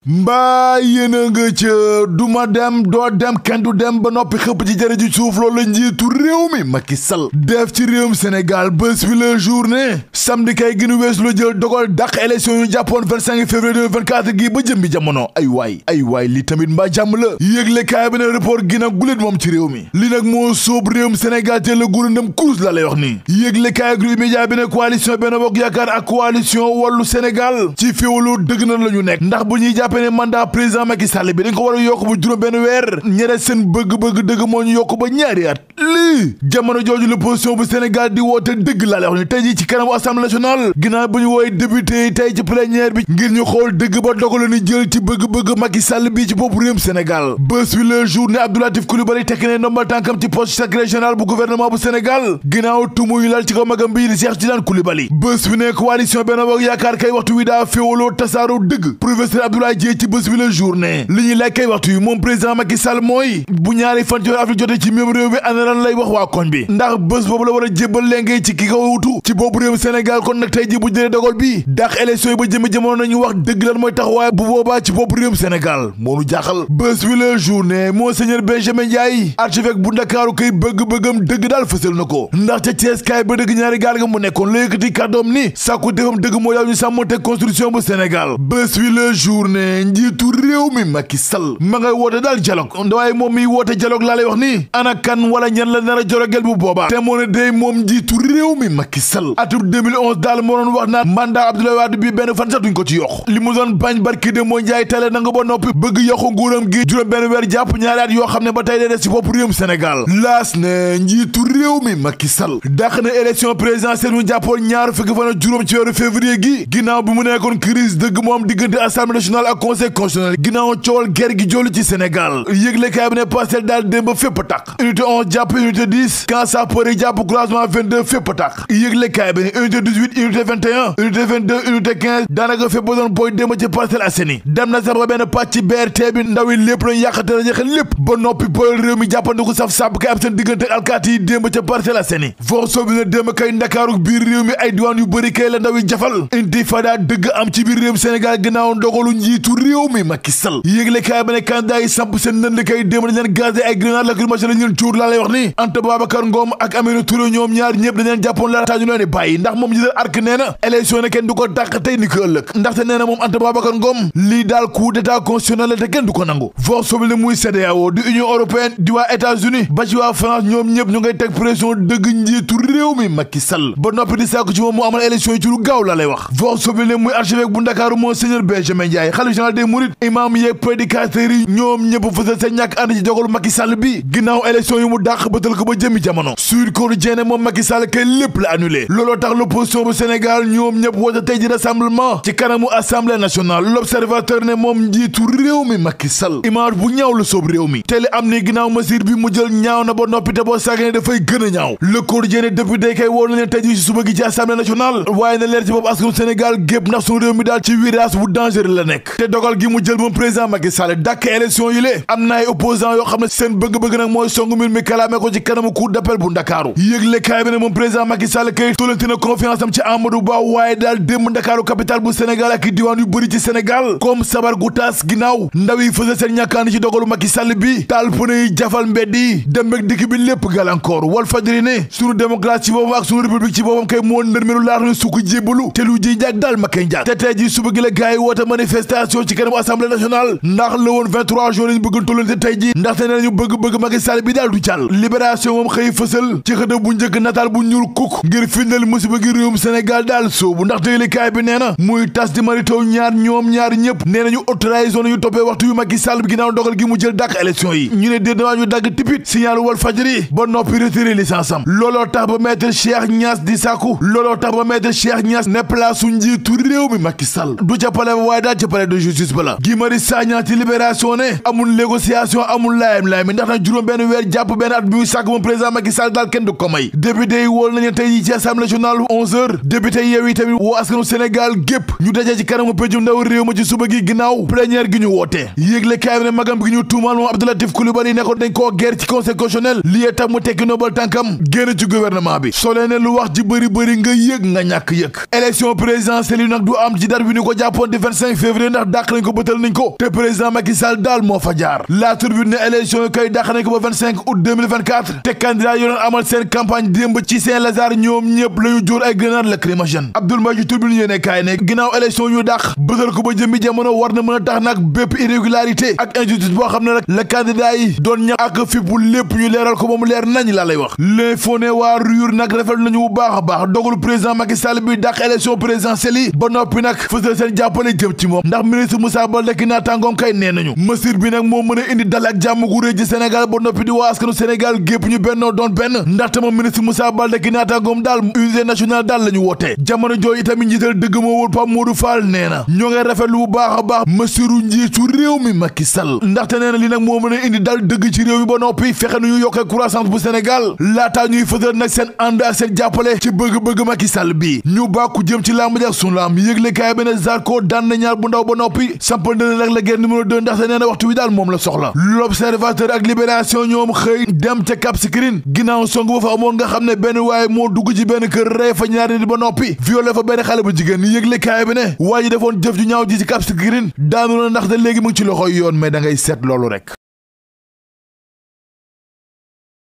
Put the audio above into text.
mbaa yéen a nga ca duma dem doo dem kenn du dem ba noppi xëpp ci jërë ji suuf loolu la njiitu réew mi Macky Sall def ci réewum Sénégal bés bi la journée samedi kay gënu wees lu jël dogal dàq élection yu jàppoon 25 février 2024 gi ba jëmbi jamono ay waay ay waay li tamit mbaa jàmm la yëgle kaay bi ne report gi nag guléet moom ci réew mi li nag moo sóob réewum Sénégal te la gurundam kurus la lay wax nii yëgle kaay groupe média bi ne coalition Benno Bokk Yaakaar ak coalition Wallu Sénégal ci féewaloo dëgg na la ñu nekk ndax bu ñuy jàppee ne mandat président Macky Sall bi dañ ko war a yokk bu juróom benn weer ñere seen bëgg-bëgg dëgg moo ñu yokk ba ñaari at lii jamono jooju l'opposition bu Sénégal di woote dëgg laa lay wax ni tey ji ci kanamu assemblée nationale ginnaaw bu ñu wooye député yi tey ci plénière bi ngir ñu xool dëgg ba dogal ni jël ci bëgg-bëgg Macky Sall bi ci bopp réewum Sénégal bés bi le jour ne Abdou Latif Coulibaly tekk ne ndombal tànkam ci poste secrétaire général bu gouvernement bu Sénégal ginnaaw tumu yu lal ci kaw magam bii di Cheikh Tidiane Coulibaly bés bi ne coalition Benno Bokk Yaakaar kay waxtu wi daa féewaloo tasaaroo dëgg professeur Abdoulaye Dièye ci bés bi la journée li ñuy laaj kay waxtu yi moom président Macky Sall mooy bu ñaari fan ci avril jotee ci même réew mi ana lan lay wax waa koñ bi ndax bés boobu la war a jébbal lengee ci ki ko wutu ci boobu réew Sénégal kon nag tey ji bu jëlee dogal bi dàq élection yi ba jëme jamono nañu wax dëgg lan mooy taxawaay bu boobaa ci boobu réew Sénégal moo nu jaaxal bés bi la journée monseigneur Benjamin Ndiaye archevêque bu Ndakaaru kay bëgg-bëggam dëgg daal fësal na ko ndax ca Thiès kaay ba dëgg ñaari gaal nga mu nekkoon la yëkkati kàddoom ni sàkku defam dëgg moo yaw ñu sàmmonte constitution bu Sénégal bés bi la journée njiitu réew mi Macky Sall ma ngay woote daal dialogue waaye moom miy woote dialogue laa lay wax ni ana kan wala ñan la nar a jorogel bu boobaa te moo ne day moom njiitu réew mi Macky Sall atum 2011 daal moo doon wax naan mandat Abdoulaye Wade bi benn fan sax duñ ko ci yokk li mu doon bañ barki de moo njaay tale na nga ba noppi bëgg yokku nguuram gi juróom benn weer jàpp ñaari at yoo xam ne ba tey dee des ci bopp réewum Sénégal laas ne njiitu réew mi Macky Sall dàq na élection présidentielle mu jàppoon ñaar fukki fan ak juróom ci weeru février gi ginnaaw bi mu nekkoon crise dëgg moom diggante assemblée nationale ak conseil constitutionnel ginnaaw coowal ger gi joolu ci Sénégal yëgle kaay bi ne Pastef daal démb fépp tàq unité 11 jàpp unité 10 quand ça përi jàpp croisement 22 fépp tàq yëgle kaay bi ne unité 18 unité 21 unité 22 unité 15 daanaka fépp ba doon booy démb ci Parcelles Assainies dem na sax ba benn pàcc BRT bi ndaw yi lépp lañu yàqate la jeexal lépp ba noppi pël réew mi jàppandiku saf sàpp kay am seen diggante alkaati yi démb ca Parcelles Assainies foo soobi ne démb kay ndakaaru biir réew mi ay diwaan yu bëri kay la ndaw yi jafal intifada dëgg am ci biir réew Sénégal ginnaaw ndogalu njiitu réew mi Macky Sall yëgle kaay ba ne candidat yi samp seen nënd kay démb dañ leen gazé ay grenade lacrymogène la ñu leen cuur laa lay wax ni Anta Babacar Ngom ak Aminata Touré ñoom ñaar ñëpp dañ leen jàppoon la taaju leen di bàyyi ndax moom jiital arc nee na élection ne kenn du ko dàq tey ni ko ëllëg ndaxte nee na moom Anta Babacar Ngom lii daal coup d'état constitutionnel la te kenn du ko nangu force sobi ne muy CEDEAO di Union européenne di waa États-Unis ba ci waa France ñoom ñëpp ñu ngay teg pression dëgg njiitu réew mi Macky Sall ba noppi di sàkku ci moom mu amal élection yi ci lu gaaw la lay wax force sobi ne muy archevêque bu Ndakaaru Monseigneur Benjamin Ndiaye xalif général des mourides imam yeeg prédicateurs yi ñoom ñëpp fësal seen ñàkk ànd ci dogalu Macky Sall bi ginnaaw élection yu mu dàq bëtal ko ba jëmi jamono Sud Quotidien moom Macky Sall kay lépp la annulé looloo tax l'opposition bu Sénégal ñoom ñëpp woote tey ji rassemblement ci kanamu assemblée nationale l'observateur ne moom njiitu réew mi Macky Sall image bu ñaaw la soob réew mi te li am ni ginnaaw mesure bi mu jël ñaaw na ba noppi te boo sàggane dafay gën a ñaaw le Quotidien député kay woo na leen tey ji ci suba gi ci assemblée nationale waaye na leer ci bopp askanu Sénégal gépp ndax suñu réew mi daal ci virage bu dangereux la nekk te dogal gi mu jël moom président Macky Sall dàkk élection yi lée am na ay opposants yoo xam ne seen bëgg-bëgg nag mooy songu mbir mi kalaame ko ci kanamu cour d'appel bu Ndakaaru yëgle kaay bi ne moom président Macky Sall kay tollanti na confiance am ci Amadou Ba waaye daal démb Ndakaaru capitale bu Sénégal ak diwaan yu bëri ci Sénégal comme sabar gu taas ginnaaw ndaw yi fësal seen ñàkkaani ci dogalu Macky Sall bi taal pëne yi jafal mbedd yi dem ak dikk bi lépp gàllankoor Walf Fadjri ne sunu démocratie ci boppam ak sunu république ci boppam kay moo ndërmeelu laata ne sukk jébbalu te lu ji njaag daal ma kay njaag te tey ji suba gi la gars yi woote manifestation ci kanamu assemblée nationale ndax la woon 23 jours lañu bëgg tollante tey ji ndaxte nee nañu bëgg-bëgg Macky Sall bi daal du jàll libération moom xëy fësal ci xëta bu njëkk nataal bu ñuul kuk ngir firndeel musiba gi réewum Sénégal daal soobu ndax déglikaay bi nee na muy tas di maritaw ñaar ñoom ñaar ñëpp nee nañu haute trahison nañu toppee waxtu yu Macky Sall bi ginnaaw dogal gi mu jël dàq élection yi ñu ne déet dawaa ñu dagg tipit signal Walf Fadjri ba noppi retiré licence am looloo tax ba maître Cheikh Niass di sàkku looloo tax ba maître Cheikh Niass ne place su njiitu réew mi Macky Sall du ca palais ba waaye daal ca palais de justice ba la Guy Marius Sagna ci libération ne amul négociation amul laayam laayam ndax nag juróom benn weer jàpp benn at bi muy sàkk moom président Macky Sall daal kenn du ko may député yi wool nañu tey yi ci assemblée nationale onze heures député yi yow yi tamit woo askanu Sénégal gépp ñu dajee ci kanamu péncum ndaw réew ma ci suba gi ginnaaw plénière gi ñu woote yéegle kaay bi ne magam gi ñu tuumaal moom Abdou Latif Coulibaly ne ko dañ koo guerre ci conseil constitutionnel lii tax mu tekki nobal tànkam génn ci gouvernement bi soo lee ne lu wax ji bëri bëri nga yëg nga ñàkk yëg élection présidentielle yi nag du am ci date bi ñu ko jàppoon di 25 février ndax dàq nañ ko bëtal nañ ko te président Macky Sall daal moo fa jaar la turbine ne élection yi koy dàq nañ ko ba 25 août 2024 te candidat yi doon amal seen campagne démb ci Saint-Lazare ñoom ñëpp la ñu jóor ay grenade lacrymogène Abdoul Mbaye ci turbine yéene kaay ne ginnaaw élection ñu dàq bëtal ko ba jëmbi jamono war na mën a tax nag bépp irrégularité ak injustice boo xam ne rek la candidat yi doon ñax ak fippu lépp ñu leeral ko ba mu leer nañ laa lay wax l'info ne waa ruyur nag rafet nañu bu baax a baax dogalu président Macky Sall bi dàq élection présidentielle yi ba noppi nag fësal seen jàppale jëm ci moom ndax ministre Moussa Baldé ki naataangoom kay nee nañu mesure bi nag moo mën a indi dal ak jàmm gu rëy ci Sénégal ba noppi di waa askanu Sénégal gépp ñu bennoo doon benn ndaxte moom ministre Moussa Baldé ki naataangoom daal unité nationale daal la ñu wootee jamono jooju itamit njiital dëgg moo wul Pape Modou Fall nee na ñoo ngay rafetlu bu baax a baax mesure njiitu réew mi Macky Sall ndaxte nee na li nag moo mën a indi dal dëgg ci réew mi ba noppi fexe nu ñu yokkee croissance bu Sénégal laataa ñuy fësal nag seen ànd ak seen jàppale ci bëgg-bëgg Macky Sall bi ñu bàkku jëm ci làmb ji ak sunu làmb yëgle kaay bi ne Zarko daan na ñaar bu ndaw ba noppi sampal na nag la guerre numéro 2 ndaxte nee na waxtu wi daal moom la soxla l'observateur ak libération ñoom xëy dem ca Cap Skirring ginnaaw song ba fa amoon nga xam ne benn waaye moo dugg ci benn kër rey fa ñaari nit ba noppi violé fa benn xale bu jigéen ni yëgle kaay bi ne waa ji defoon jëf ju ñaaw ji ci Cap Skirring daanu na ndaxte léegi mu ngi ci loxoy yoon mais da ngay seet loolu rek